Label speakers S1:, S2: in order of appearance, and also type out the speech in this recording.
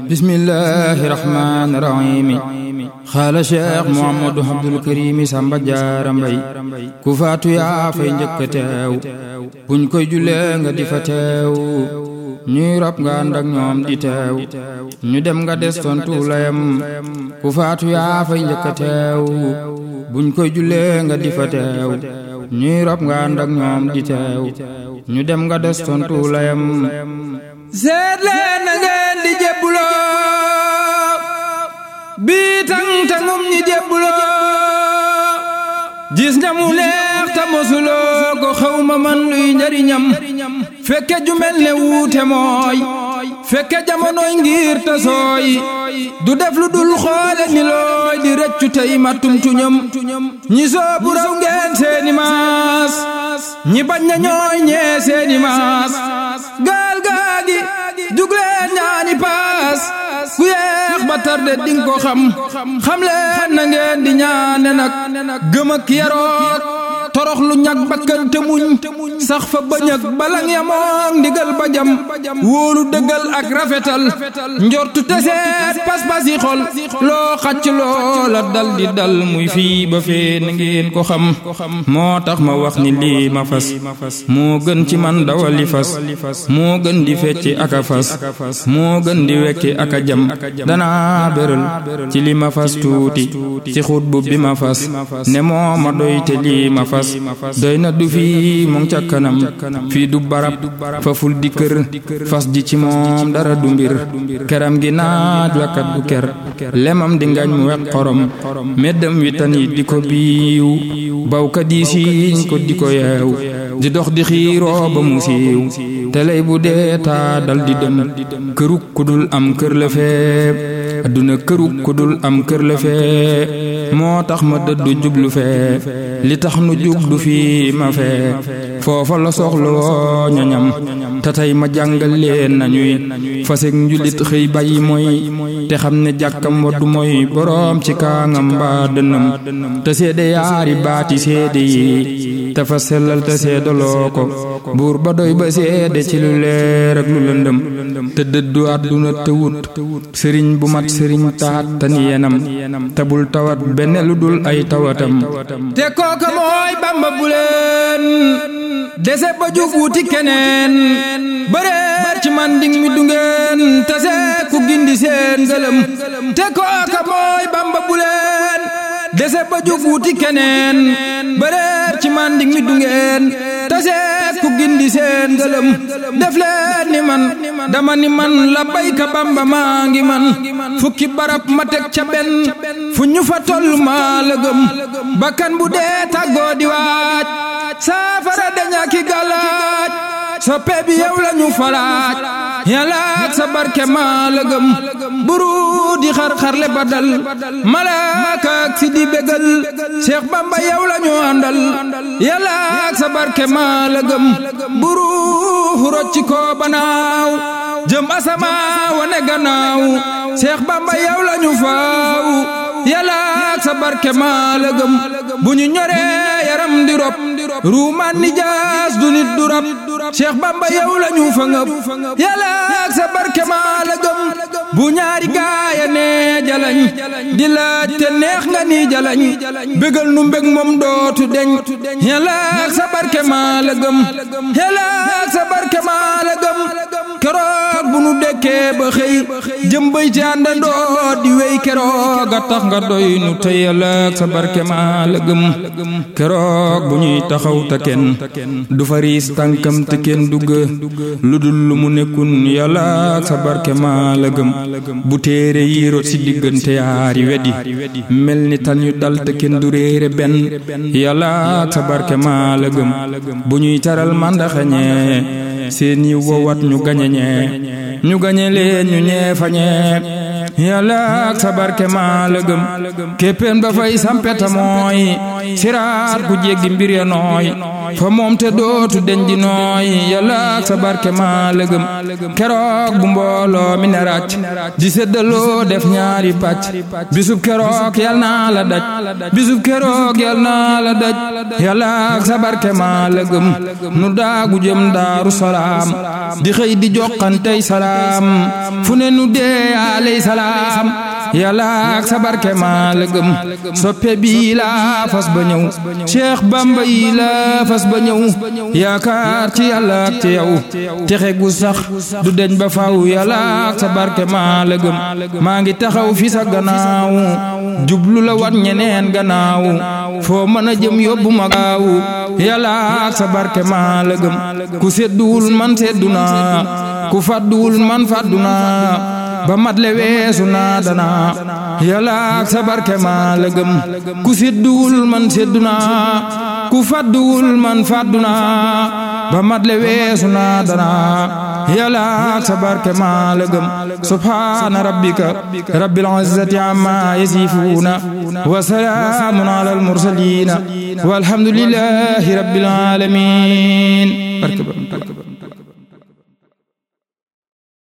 S1: bismillahi rahmaani rahiim xaala cheikh Mouhamadou Abdoul Karim Samba Jaara Mbay ku faatu yaa fay njëkk a teew buñ koy jullee nga di fa teew ñuy rob nga ànd ak ñoom di teew ñu dem nga des tontu layam ku faatu yaa fay njëkk a teew buñ koy jullee nga di fa teew ñuy rob nga ànd ak ñoom di teew ñu dem nga des tontu layam seet leen na ngeen di jébbuloo bii tang tangum ñi jébbuloo gis nga mu neex ta mosuloo ko xaw ma man luy njariñam fekke ju mel ne wuute mooy fekke jamonoy ngir ta sooy du def lu dul xoole ni looy di rëccu tey mattum tuñam ñi soobu raw ngeen seeni maas ñi bañ na ñooy ñee seeni maas gaal gaagi jugleen ñaani paas ku yeex ba tarde ding ko xam xam leen na ngeen di ñaane nag gëm ak yaroot torox lu ñag bakkante muñ sax fa bañak balang yamook ndigal ba jam wóolu dëggal ak rafetal njortu teseet pas-pas yi xol loo xacc loola dal di dal muy fii ba fee na ngeen ko xam moo tax ma wax ni lii ma fas moo gën ci man dawali fas moo gën di fecci ak a fas moo gën di wekki ak a jam danaa béral ci li ma fas tuuti ci xut bu bi ma fas ne moo ma doy te lii ma fas doy na du fii mu ngi ca kanam fii du barab faful di kër fas ji ci moom dara du mbir keram gi naaj wakkat du ker lemam di ngañ mu weq xorom meddam wi tan yi di ko biiw bawkat yi siiñ ko di ko yeew di dox di xiiroo ba mu siiw te lay bu dee taa dal di dem këruk ku dul am kër la fee adduna këruk ku dul am kër la fee moo tax ma dëddu jublu fee li tax nu jublu fii ma fee foofa la soxla woo ñoñam te tey ma jàngal leen nañuy fasek njulit xëy bàyyi mooy te xam ne jàkkam waddu mooy boroom ci kaangam mbaa dënam te seede yaari baati seede yi te fa sellal te seedaloo ko buur ba doy ba seede ci lu leer ak lu lëndëm te dëddu àdduna te wut sëriñ bu mat sëriñ taat tan yenam te bul tawat benn lu dul ay tawatam te kooka mooy bamba bu leen dese ba jug wuti keneen bëreer ci manding mi du ngeen tase ku gindi seen gëlëm te kooka mooy bamba bu leen dese ba jug wuti keneen bëreer ci manding mi du ngeen tase ku gindi seen gëlëm def leen ni man dama ni man la bayka bamba maa ngi man fukki barab ma teg ca benn fu ñu fa toll maa la gëm bakkan bu dee tàggoo di waaj saafara daña ki galaaj soppe bi yow la ñu falaaj yàlla ak sa barke maa la gëm buru di xar-xarle ba dal malaaka ak si di bégal Cheikh Bamba yow la ñu àndal yàlla ak sa barke maa la gëm buru rocci ko banaaw jëm asama wane gannaaw Cheikh Bamba yow la ñu faaw yàlla ak sa barke maa la gëm bu ñu ñoree yaram di rob ruumaan ni jaas du nit du rab Cheikh Bamba yow la ñu fa ngëb yàlla ak sa barke maa la gëm bu ñaari gaaya nee jalañ di laaj te neex nga ni jalañ bégal nu mbég moom dootu deñ yàlla ak sa barke maa la gëm yàlla ak sa barke maa la gëm keroog bu nu dekkee ba xëy jëm bay ci àndandoo di wéy keroog a tax nga doy nu te yàlla ak sa barke maa la gëm keroog bu ñuy taxaw te kenn du fariis tànkam te kenn dugg lu dul lu mu nekkun yàlla ak sa barke maa la gëm bu téere yi rot si diggante yaari wedi mel ni tan yu dal te kenn du réere benn yàlla ak sa barke maa la gëm bu ñuy taral mandaxañee seen yi wowat ñu gañeñee ñu gañe leen ñu ñee fañee yàlla ak sa barke maa la gëm képpeen ba fay sampeta mooy siraat ku jéggi mbir ya nooy fa moom te dootu deñ di nooy yàlla ak sa barke maa lëgëm keroog bu mbooloo mi ne ràcc di séddaloo def ñaari pàcc bisub keroog yal naa la daj bisub keroog yal naa la daj yàlla ak sa barke maa lëgëm nu daagu jëm daaru salaam di xëy di joxantey salaam fu ne nu dee aley salaam yàlla ak sa barke maa lëgëm soppe bii laa fas ba ñëw Cheikh Bamba yi laa fas ba ñëw yaakaar ci yàlla ak ci yow texe gu sax du deñ ba faw yàlla ak sa barke maa lëgëm maa ngi taxaw fi sa gannaaw jublu la wat ñeneen gannaaw foo mën a jëm yóbbu ma gaaw yàlla ak sa barke maa lëgëm ku sedduwul man seddu naa ku fàdduwul man fàddu naa ba mat le weesu naa dana yàlla ak sa barke maa la gëm ku sedduwul man seddu naa ku fàdduwul man fàddu naa ba mat le weesu naa dana yàlla ak sa barke maa la gëm subhaana rabbika rabbil izzati amma yasifuuna wa salaamun ala al mursaliina walhamdulillahi rabbil aalamiin